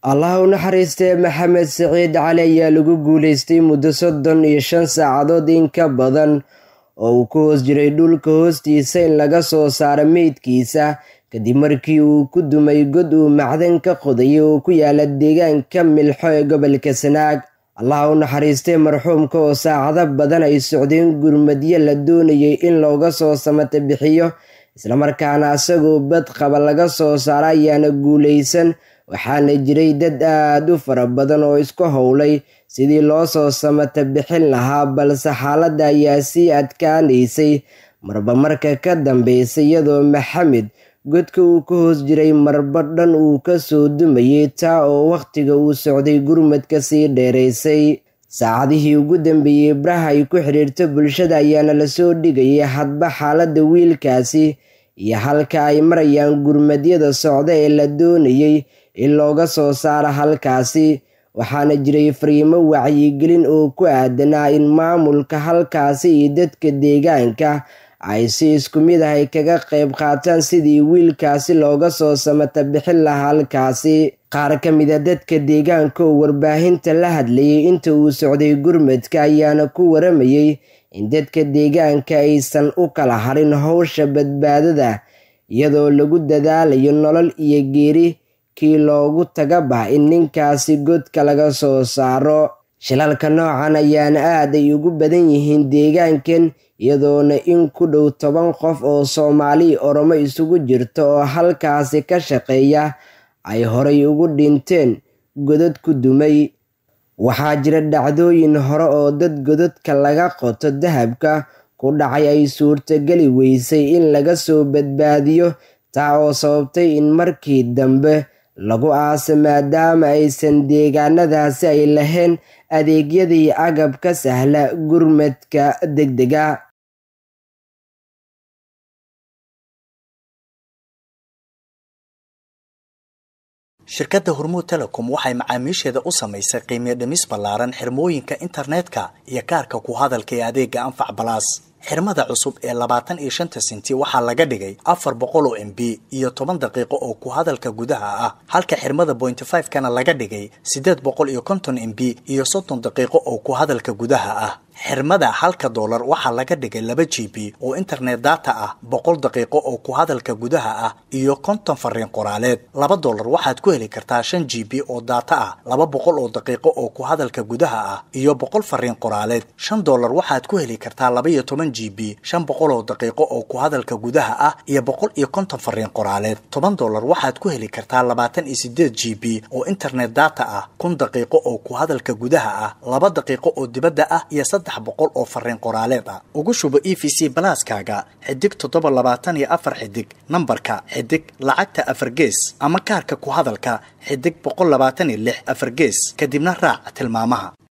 allah u naxariistee maxamed siciid cali ayaa lagu guulaystay muddo soddon iyo shan saacadood in ka badan oo uu ku hoos jiray dhulka hoostiisa in laga soo saaro meydkiisa kadib markii uu ku dumay god uu macdan ka qodayay oo ku yaala deegaanka milxo ee gobolka sanaag allah u naxariistay marxuumka oo saacado badan ay socdeen gurmadyo la doonayay in looga soo samata bixiyo islamarkaana isagoo bad qaba laga soo saaro ayaana guulaysan waxaana jiray dad aad u fara badan oo isku howlay sidii loo soo samata bixin lahaa balse xaaladda ayaa sii adkaanaysay marba marka ka dambeysay iyadoo maxamed godka uu ka hoos jiray marba dhan uu ka soo dumayay taa oo wakhtiga uu socday gurmadka sii dheeraysay saacadihii ugu dambeeyey baraha ay ku xidhiirto bulshada ayaana lasoo dhigayay hadba xaaladda wiilkaasi iyo halka ay marayaan gurmadyada socda ee la doonayay in looga soo saaro halkaasi waxaana jiray fariimo wacyigelin oo ku aadanaa in maamulka halkaasi iyo dadka deegaanka ay si isku mid ah ay kaga qayb qaataan sidii wiilkaasi looga soo samata bixin lahaa halkaasi qaar ka mid a dadka deegaanka oo warbaahinta la hadlayay inta uu socday gurmadka ayaana ku waramayay in dadka deegaanka aysan u kala harin howsha badbaadada iyadoo lagu dadaalayo nolol iyo geeri kii loogu tagabah in ninkaasi godka laga soo saaro shilalka noocan ayaana aad ay ugu badan yihiin deegaankan iyadoona in ku dhow toban qof oo soomaali oromo isugu jirta oo halkaasi ka shaqeeya ay horay ugu dhinteen godad ku dumay waxaa jira dhacdooyin hore oo dad godadka laga qoto dahabka ku dhacay ay suurtageli weysay in laga soo badbaadiyo taa oo sababtay in markii dambe lagu aasa maadaama aysan deegaanadaasi ay lahayn adeegyadii agab ka sahla gurmadka degdega shirkadda hormuud telecom waxay macaamiisheeda u samaysay qiimiyo dhimis ballaaran xirmooyinka internetka iyo kaarka ku hadalka ee adeega anfac balaas xirmada cusub ee labaatan iyo shanta sinti waxaa laga dhigay afar boqol oo m b iyo toban daqiiqo oo ku hadalka gudaha ah halka xirmada bointy five kana laga dhigay siddeed boqol iyo konton m b iyo soddon daqiiqo oo ku hadalka gudaha ah xirmada halka doolar waxaa laga dhigay laba g b oo internet data ah boqol daqiiqo oo ku hadalka gudaha ah iyo konton fariin qoraaleed laba doolar waxaad ku heli kartaa shan g b oo data ah laba boqol oo daqiiqo oo ku hadalka gudaha ah iyo boqol fariin qoraaleed shan doolar waxaad ku heli kartaa laba iyo toban g b shan boqol oo daqiiqo oo ku hadalka gudaha ah iyo boqol iyo konton fariin qoraaleed toban doolar waxaad ku heli kartaa labaatan iyo sideed g b oo internet data ah kun daqiiqo oo ku hadalka gudaha ah laba daqiiqo oo dibadda ah iyo saddex boqol oo fariin qoraaleed ah ugu shubo e v c balaaskaaga xidig toddoba labaatan iyo afar xidig nambarka xidig lacagta afar gees ama kaarka ku hadalka xidig boqol labaatan iyo lix afar gees kadibna raac tilmaamaha